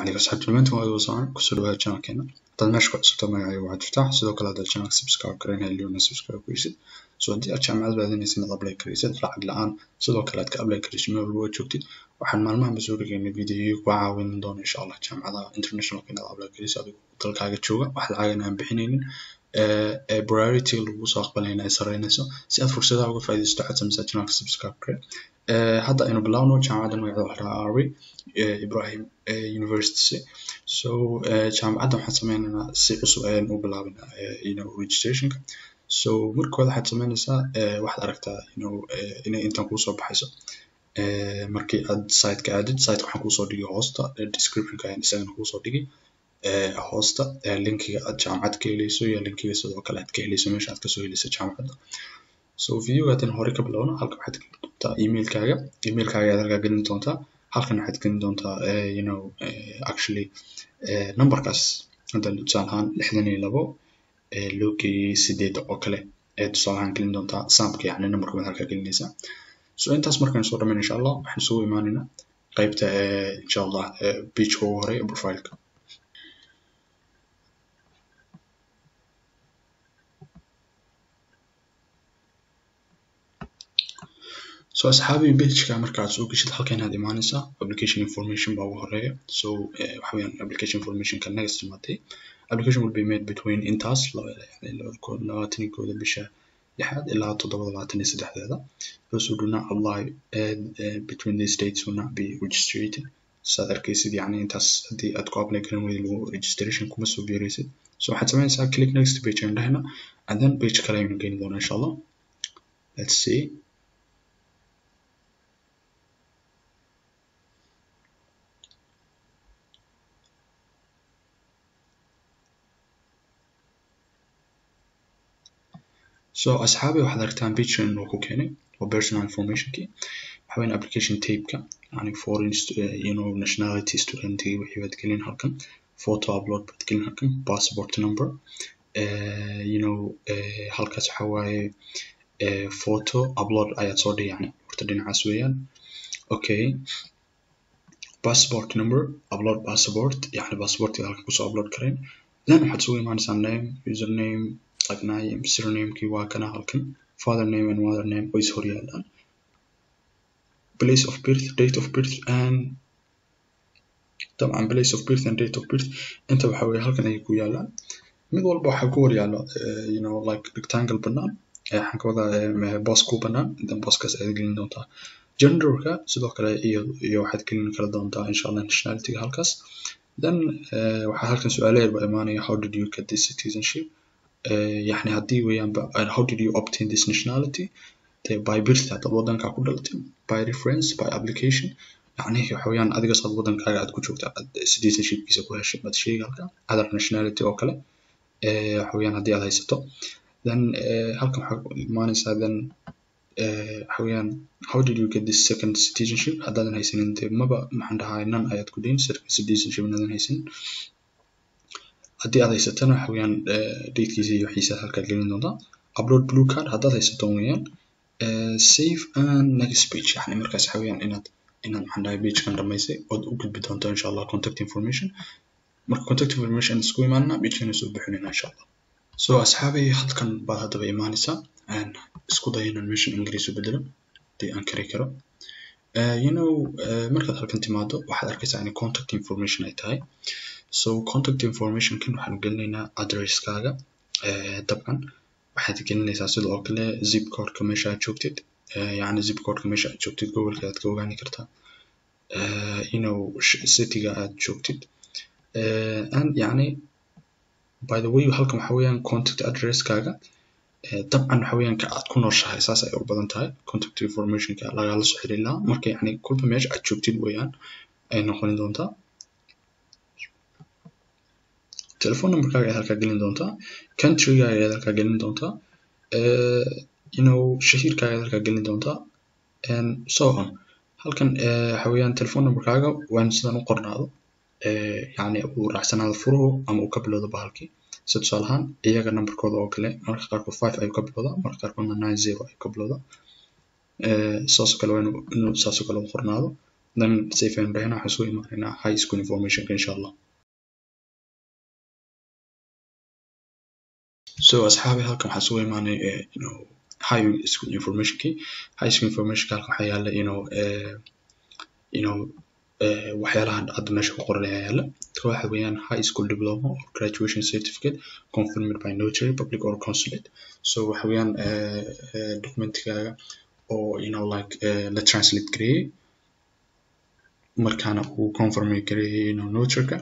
عليكم أصحاب المنتم وهذا وصان كسر بها channel keena dad meesha ku cusubta magacayga waxaad tiftax sidoo kale haddaad channel subscribe garanaya liona subscribe kuysid so haddii aad jaamacad baadinaysa inaad apply karaysid lacag la-aan sidoo kale aad ka apply karaysid meel walba aad joogtid waxaan maalmahanba soo dhigaynay videoyo ku caawin doona insha allah jaamacadaha internationalka inaad apply karaysid adigo dalkaaga jooga wax lacagan aan bixinaynin ee priority lagu soo aqbalayna ay sareynayso si aad fursadaha uga faa'iidaysato waxaad sameysaa channelka subscribe kare hadda aynu bilowno jaamacadda magaceeda waxaa dhahaa arwi ibrahim university so jaamacadda waxaan sameynaynaa si cusub ayaan u bilaabinaa you know registrationka so markooda waxaad sameynaysaa waxaad aragtaa you know inay intan kuusoo baxayso markii aad siteka aadid siteka waxaan kuusoo dhigay hoosta descriptionka ayaan isagana kuusoo dhigay hoosta linkiga aad jaamacad ka helayso iyo linkiga sidoo kale aad ka helayso meesha aad kasoo helayso jaamacadda so videoga haddaan hore ka bilowno halka waxaad gelin doontaa emailkaaga emailkaaga ayaad halkaa gelin doontaa halkan waxaad gelin doontaa you know actually numberkaas hadda tusaale ahaan lixdan iyo labo loo geeyey sideed oo kale ee tusaale ahaan gelin doontaa saamka yacni numberka baad halkaa gelinaysaa so intaas markaan soo dhameyn insha allah waxaan isugu imaanaynaa qaybta insha allah pageka ugu horeeya profileka so asxaabi pageka markaad soo geshid halkan aad imaanaysaa application information baa ugu horeeya so waxa weeyaan application informationka next imaatay application will be made between intaas labaatan iyo kooda bisha lixaad ilaa toddobada labaatan iyo saddexdeeda those who do not apply uh, between these dates will not be registered saad arkaysid yacni intaas haddii aad ku apply garan weydi lagu registration kuma soo biiraysid so waxaad sameynaysaa click next page aan dhahayna and then page kale aynu geeni doonaa insha allah let's see so asxaabi waxaad aragtaan pagekan uu ku keenay waa personal informationkii waxa weyn application tapeka yani foreign you know nationality studentigi wixii baad gelin halkan photo upload baad gelin halkan passport number uh, you know uh, halkaas waxa waaye uh, photo upload ayaad soo dhig yani horta dhinacaas weeyaan okay passport number upload passport yani passportiga halka kusoo upload karayn then waxaad isugu imaanaysaa name username tagnaaye surnamekii waa kana halkan father name and mother name way is horyaalaan place of birth date of birth and dabcan place of birth and date of birth inta waxa weeye halkan ayay ku yaalaan mid walba waxaa ku horyaalo you know like rectangle bannaan waxaan ka wadaa boos ku bannaan then booskaas ayaad gelin doontaa genderka sidoo kale iyo iyo waxaad gelin kala doontaa insha allah nationalityga halkaas then waxaa halkan su-aalo yar baa imaanaya how did you get this citizenship يعني haddii weeyaanba how did you obtain this nationality de by birth haddaad waddankaa ku dhalatay by reference by application yani waxa weeyaan adiga saad waddankaaga aad ku joogta aad citizenshipkiisa ku heshay baad sheegi halka other nationality oo kale waxa weeyaan haddii aad haysato then halkan waxaa imaanaysaa then waxa weeyaan how did you get this second citizenship haddaadan haysanin de maba maxaan dhahaa nan ayaad ku dayn citizenship inaadan haysanin haddii aad haysatana waxa weeyaan datekiisa iyo waxiisa halkaad gelin doontaa upload blue card haddaad haysato weeyaan save and next page yani markaas waxa weeyaan inaad inaad maxaan dhahay pagekan dhamaysay ood u gudbi doonto insha allah contact information marka contact information isku imaanana pagekan soo bixinayna insha allah so asxaabay halkan baad haddaba imaanaysaa isku day inaan meeshan ingiriis u bedelo haddii aan kari karo you know markaad halkan timaado waxaad arkaysaa in contact information ay tahay so contact informationkan waxaanu gelinaynaa addresskaaga dabcan waxaad gelinaysaa sida oo kale zip codeka meesha aad joogtid yacni zip codeka meesha aad joogtid gobolka aad ka ogaani kartaa you know cityga aad joogtid and yacni by the way halkan waxa weeyaan contact addresskaaga dabcan waxa weeyaan ka aad ku nooshahay saas ay u badan tahay contact informationka lagala soo xiriir lahaa marka yacni kulba meesha aad joogtid weeyaan ay noqon doontaa telephone numberkaaga ayaad halkaa gelin doontaa countrygaaga ayaad halkaa gelin doontaa you know shahiirkaaga ayaad halkaa gelin doontaa and so on halkan waxa weeyaan telephone numberkaaga waan sidan u qornaado yacni uu raacsanaado furuhu ama uu ka bilowdo bahalkii sida tusaale ahaan iyaga numberkooda oo kale marka qaarkood five ayuu ka bilowdaa marka qaarkoodna nine zero ayuu ka bilowdaa saasoo kale waa inuu saasoo kale u qornaado then safe ayaan dhahaynaa waxaan soo imaanaynaa high school informationka insha allah so asxaabi halkan waxaa soo imaanay you know high school informationkii high school informationka halkan waxaa yaala you know uh, you know uh, waxyaalaha hadda meesha ku qoran ayaa yaala waxa weeyaan high school diploma or graduation certificate confirmed by notary public or consulate so waxa weeyaan uh, uh, documentkaaga oo you know like uh, la translate gareeyey markaana uu confirm gareeyey you know notaryka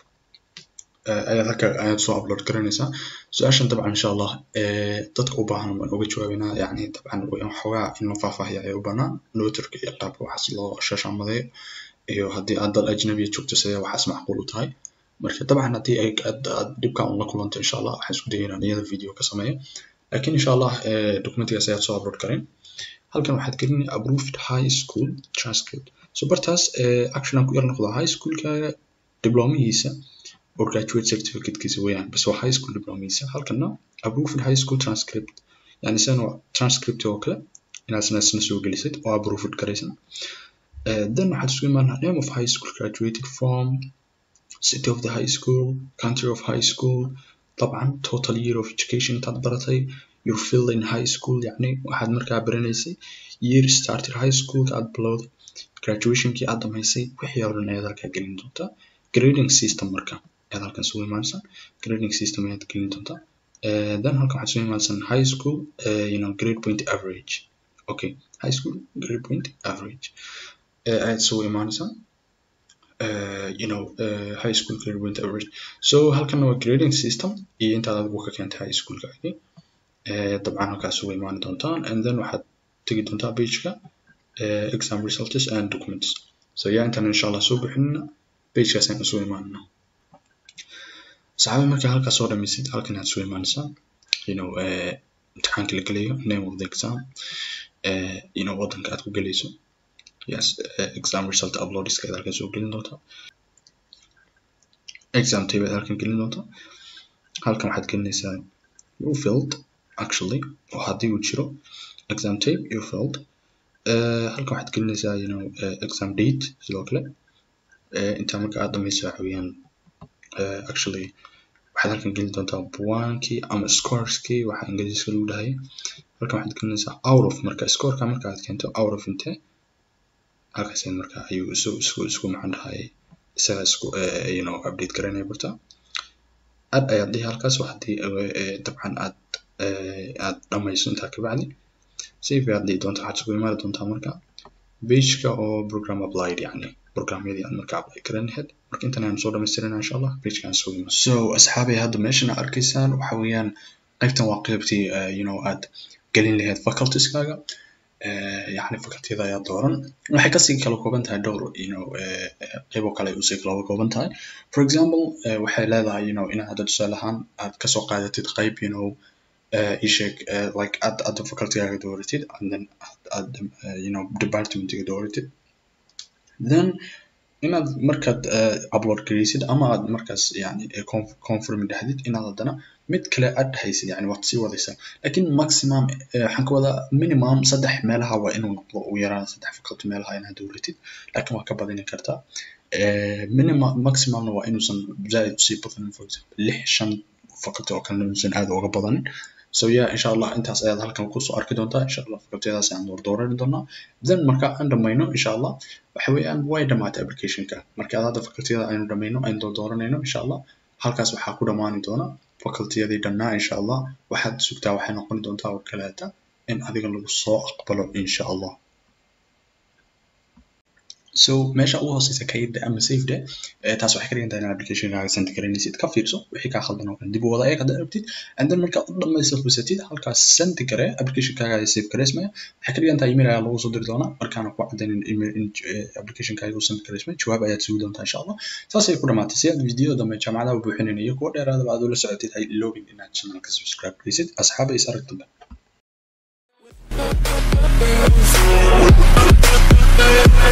ayaad halka ayaad soo upload garanaysaa su-aashan dabcan insha allah dadka u baahan baan uga jawaabeynaa yani dabcan waxoogaa in la faahfaahiya ayaa u banaan notarka iyo qaabka waxaas loo shashaamadeeyo iyo haddii aad dal ajnabiya joogto sidee waxaas macquul u tahay marka dabcan haddii ay aad dhibka un la kulanto insha allah waxaan isku dayay inaan iyada video ka sameeyo laakiin insha allah documentigaas ayaad soo upload gareyn halkan waxaad gelin approved high school transcript so bartaas action aan ku yar noqdo high schoolkaaga diblomihiisa or graduate certificatekiisa weeyaan bas waa high school diplomihiisa halkana approved high school transcript yani sidan waa transcript oo kale inaad isna isna soo gelisid oo approved garaysan then waxaad isku imaanaa name of high school graduated from city of the high school country of high school طبعا total year of education intaad baratay your field in high school yani waxaad markaa baranaysay year started high school aad bilowday graduationkii aad dhamaysay wixii oo dhan ayaad halkaa gelin doontaa grading system marka ayaad halkan soo imaanaysaa grading system ayaad gelin doontaa then halkan waxaad soo imaanaysaa high school uh, you know grade point average okay high school grade point average uh, ayaad soo imaanaysaa uh, you know uh, high school grade point average so halkan waa grading system iyo intaad adigu ka keentay high schoolkaagii dabcan halkaas uga imaani doontaan and then waxaad tegi doontaa pageka uh, exam results and documents so yaa intaan insha allah soo bixinina pagekaas ayaan soo imaanina saxaabi markaa halkaas soo dhamaysid halkan aad soo imaanaysaa you know uh, imtixaanka la gelayo name of the exam uh, you know wadanka aad ku gelayso yes uh, exam result uploadiska aad halkan soo gelin doontaa exam tape aad halkan gelin doontaa halkan waxaad gelinaysaa you filled actually oo haddii uu jiro exam tape you filled uh, halkan waxaad gelinaysaa you know uh, exam date sidoo kale uh, intaa marka aad dhamayso waxa weeyaan uh, actually waxaad halkan gelin doontaa buwaankii ama scoreskii waxa ingiriiska lagu dhahay halkan waxaad gelinaysaa out of marka scoreka marka aad keento out of intee halkaas marka ayuu isu isku isku maxaan dhahay isaga isku uh, you know update garanaya barta aad ayaad dhihi halkaas haddii uh, dabcan aad aad dhamayso intaa kabacdi save ayaad dhihi doontaa waxaad isugu imaani doontaa marka pageka oo program applied yani programyadii aad marka apply garan lahayd marka intan ayaan soo dhamaystirina insha allah pagekaan isugu imaan so asxaabay hadda meeshan aad arkaysaan waxa weeyaan qaybtan waa qaybtii you know aad gelin lahayd facultieskaaga yani facultiyada ayaa dooran waxay kasii kala kooban tahay dhowr you know qaybo kale usii kala kooban tahay for example waxay leedahay you know inaad hadda tusaale ahaan aad kasoo qaadatid qayb you know uh, isheeg uh, like aad aad facultygaaga dooratid and then aad uh, you know departmentiga dooratid then inaad markaad uh, upload gareysid ama aad markaas yani confirm dhahdid inaad haddana mid kale aad dhahaysid yani waad sii wadaysaa lakin maximum waxaan ka wadaa minimum saddex meelaha waa inuu noqdo ugu yaraan saddex faculty meelaha inaad dooratid lakin waa ka badini kartaa minimum maximumna waa inuusan zaaid usii badanin for example lix shan faculty oo kalena inuusan aad uga badanin so yeah insha allah intaas ayaad halkan kusoo arki doontaa insha allah facultyadaas ayaan door doorani doonaa then marka aan dhamayno insha allah waxa weeyaan way dhamaatay applicationka marka aad hadda facultyada aynu dhamayno aynu door dooranayno insha allah halkaas waxaa ku dhamaani doona facultyadii dhannaa insha allah waxaad sugtaa waxay noqoni doontaa oo kaleeta in adiga lagu soo aqbalo insha allah so meesha ugu hooseysa kayda ama safede taas waxay ka dhigan tahay in applicationkaaga send garanaysid ka fiirso wixii kaa khaldan oo dhan dib u wada eeg haddaad rabtid and then markaad u dhamaysa fusatid halkaas send gare applicationkaaga ay save gareysmaya waxay ka dhigan tahay email ayaa lagu soo diri doonaa markaana ku cadaynin email in applicationkaaga uu send gareysmay jawaab ayaad sugi doontaa insha allah saasay ku dhamaatay si aad video dambe jaamacadaha u buuxinayna iyo kuwa dheeraadaba aad ula socotid hay iloobin inaad channelka subscribe gareysid asxaaba is arag dambe